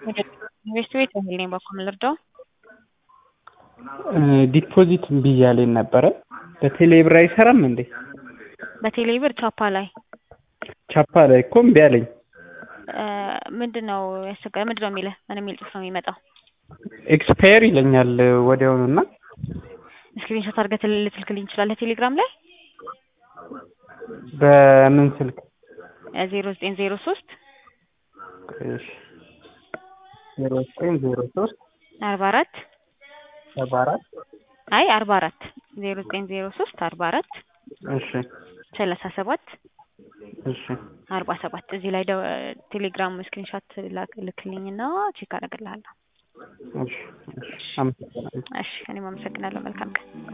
ኢንቨስት ቤት እህል ነኝ በኩል ልርዳው ዲፖዚት እምቢ እያለኝ ነበረ። በቴሌ ብር አይሰራም እንዴ? በቴሌ ብር ቻፓ ላይ ቻፓ ላይ እኮ እምቢ አለኝ። ምንድን ነው ያስቸገረ? ምንድን ነው የሚልህ? ምን የሚል ጽሑፍ ነው የሚመጣው? ኤክስፓየር ይለኛል ወዲያውኑ እና ስክሪንሾት አድርገህ ልትልክልኝ ትችላለህ ቴሌግራም ላይ በምን ስልክ? ዜሮ ዘጠኝ ዜሮ ሶስት ዜሮ ዘጠኝ ዜሮ ሶስት አርባ አራት ሰባ አራት አይ አርባ አራት ዜሮ ዘጠኝ ዜሮ ሶስት አርባ አራት እሺ ሰላሳ ሰባት እሺ አርባ ሰባት እዚህ ላይ ቴሌግራም ስክሪንሾት ልክልኝና ቼክ አደርግልሃለሁ። እሺ እሺ አመሰግናለሁ። እሺ እኔም አመሰግናለሁ። መልካም ቀን